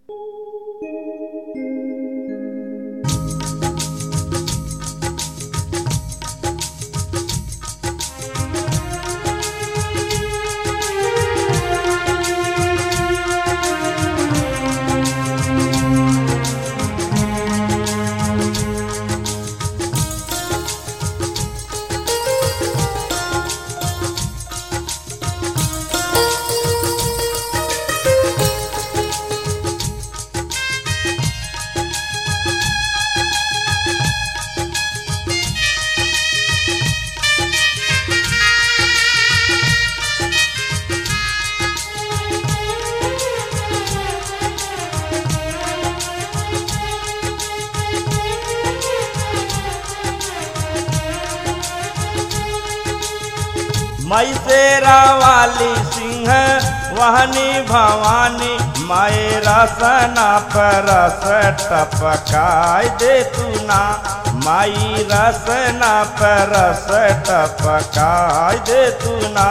मई शेरा वाली सिंह वहनी भवानी माए रसना पर रस टपकाय दे तू ना माई रसना पर रस टपकाय दे तू ना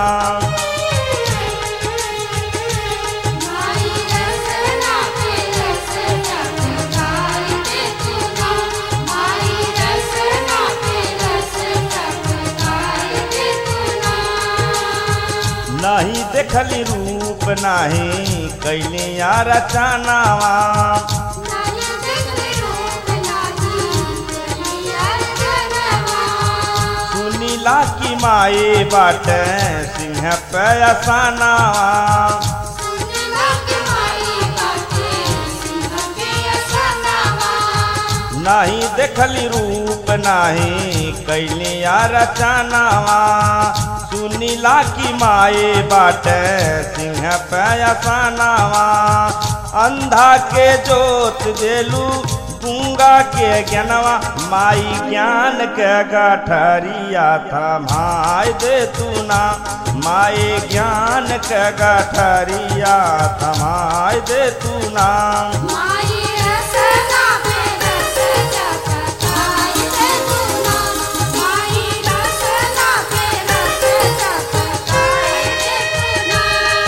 माई रसना पे रस टपकाई दे तू ना माई रसना पे रस टपकाई दे तू ना नहीं देखली रूप नहीं कैली यार रचनावा नाया देखले रूप नाही कलियार जनवा सुनीला की माए बाटे सिंह पे असानावा सुनिला के माई बाटे सिंह के असनावा नहीं देखली रूप नहीं कैली यार रचनावा सुनीला की माए बाटे सिंह पे असानावा अंधा के जोत देलू गूंगा के ज्ञानवा माई ज्ञान के गठरिया थमाय दे तू ना माए ज्ञान के गठरिया थमाय दे तू ना माई रसना पे रस टपकाई दे तू ना माई रसना पे रस टपकाई दे तू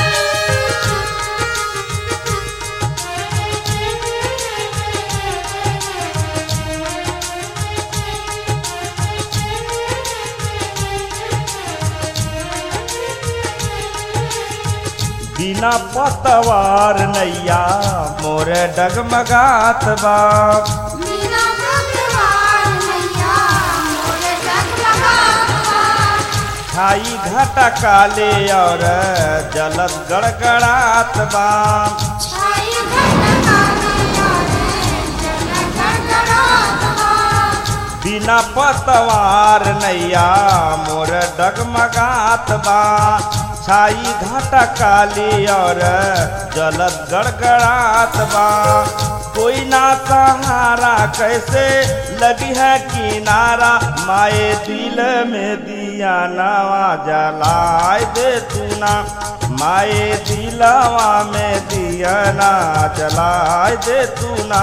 बिना पतवार नैया मोरे डगमगात बा मीना भगवान मैया मोरे जगमगावा खाई घाटा काले और जलत गड़गड़ात बा छाई घट काले यारे जल गड़गड़ावा बिना पतवार नैया मोर डगमगात बा छाई घाटा काली और जलत गड़गड़ात बा कोई ना सहारा कैसे लगी है किनारा माए दिल में दिया नवा जलाए दे तू ना माए दिलवा में दिया ना जलाए दे तू ना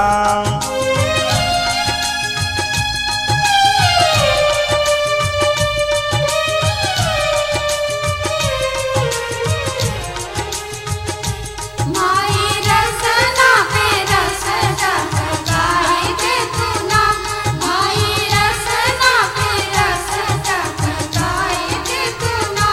माई रसना पे रस टपकाई दे तू ना माई रसना पे रस टपकाई दे तू ना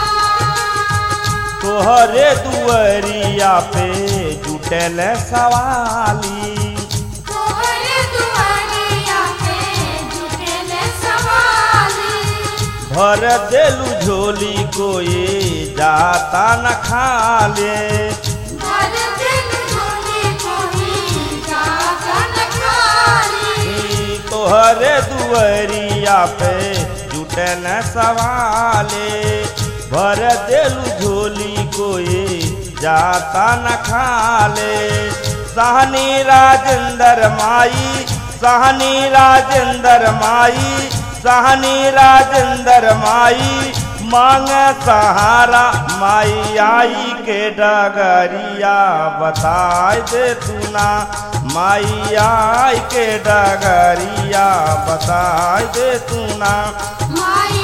तोहरे दुअरिया पे जुटल सवाली तोहरे दुआरिया पे जुटेल सवाली भर देलू झोली कोई जाता न खाले भर दिन झोली कोई जागन खाली तोहरे दुअरिया पे जुटल सवाले भर देलू झोली कोई जाता न खाले सहनी राजेंद्र माई सहनी राजेंद्र माई सहनी राजेंद्र माई मांग सहारा माई आई के डगरिया बताए दे तू ना माई आई के डगरिया बताए दे तू ना माई